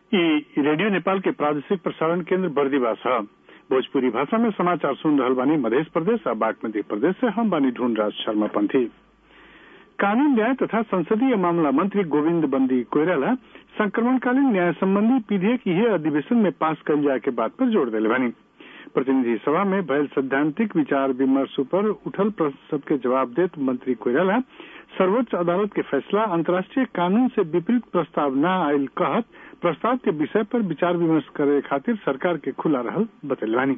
ई रेडियो नेपाल के प्रादेशिक प्रसारण केंद्र बर्दीवास है भोजपुरी भाषा में समाचार सुन रहल बानी मध्य प्रदेश और बागमती प्रदेश से हम बानी ढूंढ राज शर्मा पंथी कानून न्याय तथा संसदीय मामला मंत्री गोविंद बंदी कोयराला संक्रमणकालीन न्याय संबंधी विधेयक यह अधिवेशन में पास कल जाए के बात पर जोर दिले बानी प्रतिनिधि सभा में भयल सैद्धांतिक विचार विमर्श पर उठल प्रश्न सबके जवाब देत मंत्री कोयराला सर्वोच्च अदालत के फैसला अंतर्राष्ट्रीय कानून से विपरीत प्रस्ताव न आयल कहत प्रस्ताव के विषय पर विचार विमर्श करे खातिर सरकार के खुला रहल बतलवानी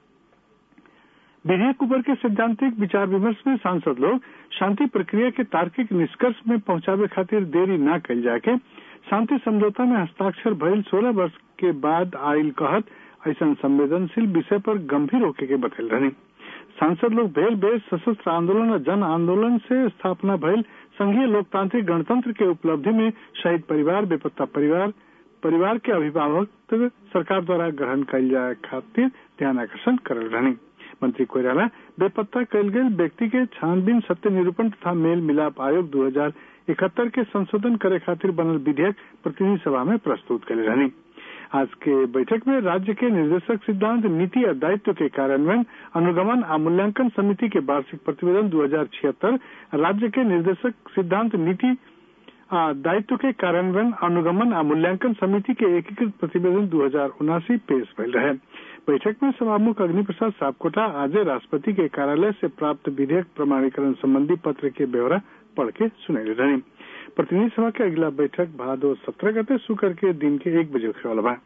विधेयक ऊपर के सैद्धांतिक विचार विमर्श में सांसद लोग शांति प्रक्रिया के तार्किक निष्कर्ष में पहुंचावे खातिर देरी न कल जाके शांति समझौता में हस्ताक्षर भइल सोलह वर्ष के बाद आयल कहत ऐसा संवेदनशील विषय पर गंभीर होके के बतल रहे सांसद लोग भेल बेस सशस्त्र आंदोलन और जन आंदोलन से स्थापना भइल संघीय लोकतांत्रिक गणतंत्र के उपलब्धि में शहीद परिवार बेपत्ता परिवार परिवार के अभिभावक सरकार द्वारा ग्रहण कल जाए खातिर ध्यान आकर्षण करल रहे मंत्री कोयराला बेपत्ता कल गए व्यक्ति के छानबीन सत्य निरूपण तथा मेल मिलाप आयोग दो हजार इकहत्तर के संशोधन करे खातिर बनल विधेयक प्रतिनिधि सभा में प्रस्तुत करे रहनी आज के बैठक में राज्य के निर्देशक सिद्धांत नीति और दायित्व के कार्यान्वयन अनुगमन और मूल्यांकन समिति के वार्षिक प्रतिवेदन दो हजार छिहत्तर राज्य के निर्देशक सिद्धांत नीति दायित्व के कार्यान्वयन अनुगमन और मूल्यांकन समिति के एकीकृत प्रतिवेदन दो हजार उनासी पेश भइल रहे बैठक में सभामुख अग्नि प्रसाद सापकोटा आज राष्ट्रपति के कार्यालय से प्राप्त विधेयक प्रमाणीकरण संबंधी पत्र के ब्यौरा पढ़ के सुनैले रहे प्रतिनिधि सभा के अगला बैठक भादो सत्रह गते शुक्र के दिन के एक बजे होने वाला बा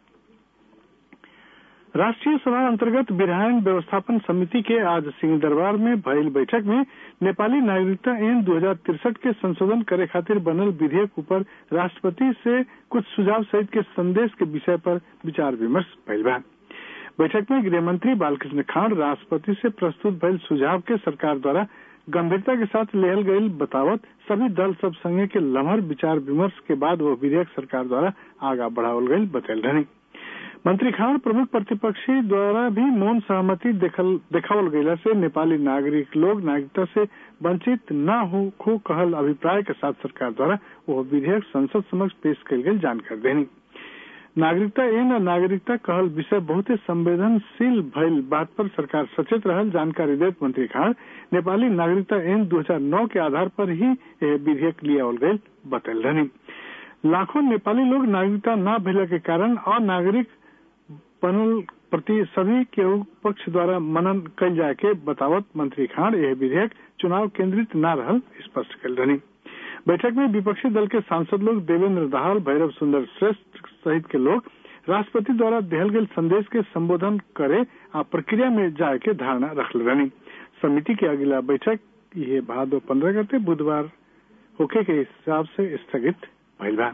राष्ट्रीय सभा अंतर्गत विधायन व्यवस्थापन समिति के आज सिंह दरबार में भइल बैठक में नेपाली नागरिकता ऐन दो हजार तिरसठ के संशोधन करे खातिर बनल विधेयक ऊपर राष्ट्रपति से कुछ सुझाव सहित के संदेश के विषय पर विचार विमर्श भइल बा बैठक में गृह मंत्री बालकृष्ण खाड़ राष्ट्रपति से प्रस्तुत भइल सुझाव के सरकार द्वारा गंभीरता के साथ लेहल गई बतावत सभी दल सब संघ के लम्हर विचार विमर्श के बाद वो विधेयक सरकार द्वारा आगा बढ़ावल गई बतल रहे मंत्री खान प्रमुख प्रतिपक्षी द्वारा भी मौन सहमति देखावल गयला से नेपाली नागरिक लोग नागरिकता से वंचित न हो खो कहल अभिप्राय के साथ सरकार द्वारा वो विधेयक संसद समक्ष पेश कल गई जानकारी देनी नागरिकता एन नागरिकता कहल विषय बहुत संवेदनशील भइल बात पर सरकार सचेत रहल जानकारी देत मंत्री खान नेपाली नागरिकता एन 2009 के आधार पर ही यह विधेयक लियावल गई बतल रही लाखों नेपाली लोग नागरिकता न भेला के कारण अनागरिक बनल प्रति सभी के पक्ष द्वारा मनन कल जाए के बतावत मंत्री खान यह विधेयक चुनाव केंद्रित न रहल स्पष्ट कल रही बैठक में विपक्षी दल के सांसद लोग देवेंद्र दाहाल भैरव सुंदर श्रेष्ठ सहित के लोग राष्ट्रपति द्वारा दिहल गए संदेश के संबोधन करे आ प्रक्रिया में जाए के धारणा रखल रही समिति के अगला बैठक ये भादो पंद्रह गते बुधवार होके के हिसाब से स्थगित भइल बा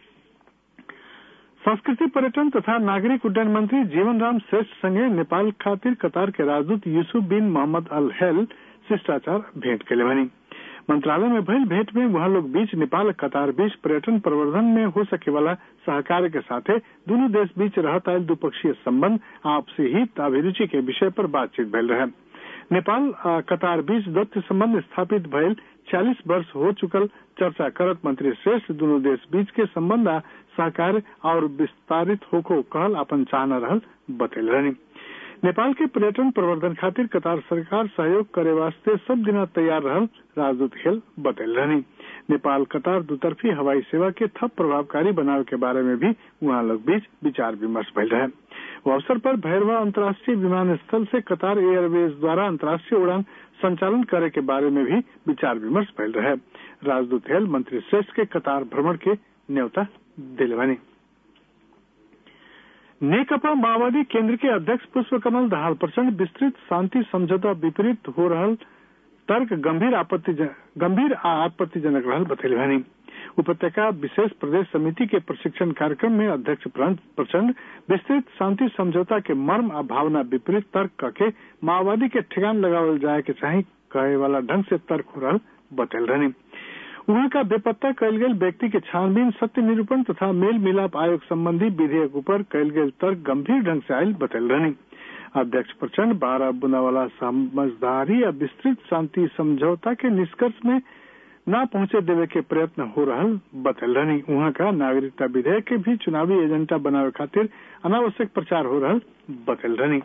संस्कृति पर्यटन तथा नागरिक उड्डयन मंत्री जीवन राम श्रेष्ठ संगे नेपाल खातिर कतार के राजदूत यूसुफ बिन मोहम्मद अल हेल शिष्टाचार भेंट के बनी मंत्रालय में भइल भेंट में वहाँ लोग बीच नेपाल कतार बीच पर्यटन प्रवर्धन में हो सके वाला सहकार के साथ दोनों देश बीच रहत आयल द्विपक्षीय संबंध आपसी हित अभिरुचि के विषय पर बातचीत भइल रहे नेपाल कतार बीच दत्त संबंध स्थापित भइल चालीस वर्ष हो चुकल चर्चा करत मंत्री श्रेष्ठ दोनों देश बीच के संबंध सहकार और विस्तारित होको कहल अपन चाहना रहल बतल रही नेपाल के पर्यटन प्रवर्धन खातिर कतार सरकार सहयोग करे वास्ते सब दिन तैयार रहल राजदूत खेल बतल रही नेपाल कतार दुतरफी हवाई सेवा के थप प्रभावकारी बनावे के बारे में भी वहाँ लोग बीच विचार विमर्श भइल रहे वो अवसर पर भैरवा अंतर्राष्ट्रीय विमानस्थल से कतार एयरवेज द्वारा अंतर्राष्ट्रीय उड़ान संचालन करे के बारे में भी विचार विमर्श भइल रहे राजदूत हेल मंत्री श्रेष्ठ के कतार भ्रमण के न्योता दिलवानी नेकपा माओवादी केंद्र के अध्यक्ष पुष्प कमल दाहाल प्रचंड विस्तृत शांति समझौता विपरीत हो रहल तर्क गंभीर आपत्ति गंभीर आपत्तिजनक रहल बतैलवानी उपत्यका विशेष प्रदेश समिति के प्रशिक्षण कार्यक्रम में अध्यक्ष प्रचंड विस्तृत शांति समझौता के मर्म आ भावना विपरीत तर्क करके माओवादी के ठिकान लगावल जाए के चाहे कहे वाला ढंग से तर्क हो रहा बतल रही वहाँ का बेपत्ता कल गए व्यक्ति के छानबीन सत्य निरूपण तथा मेल मिलाप आयोग संबंधी विधेयक ऊपर कल गए तर्क गंभीर ढंग से आयल बतल रही अध्यक्ष प्रचंड बारह बुना वाला समझदारी या विस्तृत शांति समझौता के निष्कर्ष में न पहुंचे देवे के प्रयत्न हो रहल बतल रहनी वहां का नागरिकता विधेयक के भी चुनावी एजेंडा बनावे खातिर अनावश्यक प्रचार हो रहल बतल रहनी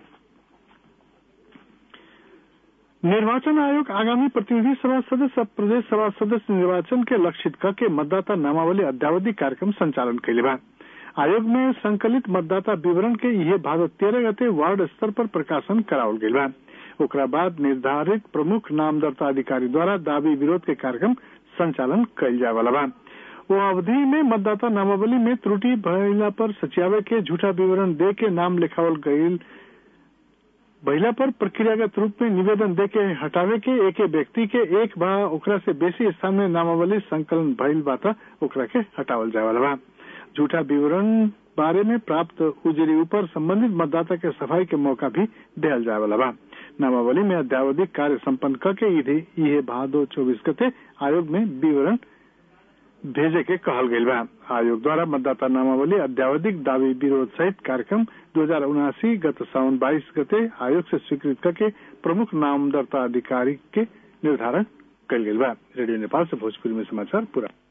निर्वाचन आयोग आगामी प्रतिनिधि सभा सदस्य और प्रदेश सभा सदस्य निर्वाचन के लक्षित क के मतदाता नामावली अद्यावधि कार्यक्रम संचालन कैले बा आयोग में संकलित मतदाता विवरण के यह भादो तेरह गते वार्ड स्तर पर प्रकाशन करावल गईल बा ओकरा बाद निर्धारित प्रमुख नामदर्ता अधिकारी द्वारा दावी विरोध के कार्यक्रम संचालन कैल जाए वाला बा वो अवधि में मतदाता नामावली में त्रुटि भइला पर सचिवालय के झूठा विवरण दे के नाम लिखावल गईल महिला पर प्रक्रियागत रूप में निवेदन दे के हटावे के एक व्यक्ति के एक बा ओकरा से बेसी स्थान में नामावली संकलन भइल बा त ओकरा के हटावल जाए वाला बा झूठा विवरण बारे में प्राप्त उजरी ऊपर संबंधित मतदाता के सफाई के मौका भी दिया जाए वाला बा नामावली में अद्यावधिक कार्य संपन्न करके यह भादो चौबीस गते आयोग में विवरण भेजे के कहल गईल बा आयोग द्वारा मतदाता नामावली अद्यावधिक दावी विरोध सहित कार्यक्रम दो हजार उनासी गत सावन बाईस गते आयोग से स्वीकृत करके प्रमुख नामदर्ता अधिकारी के निर्धारण कल गईल बा रेडियो नेपाल से भोजपुरी में समाचार पूरा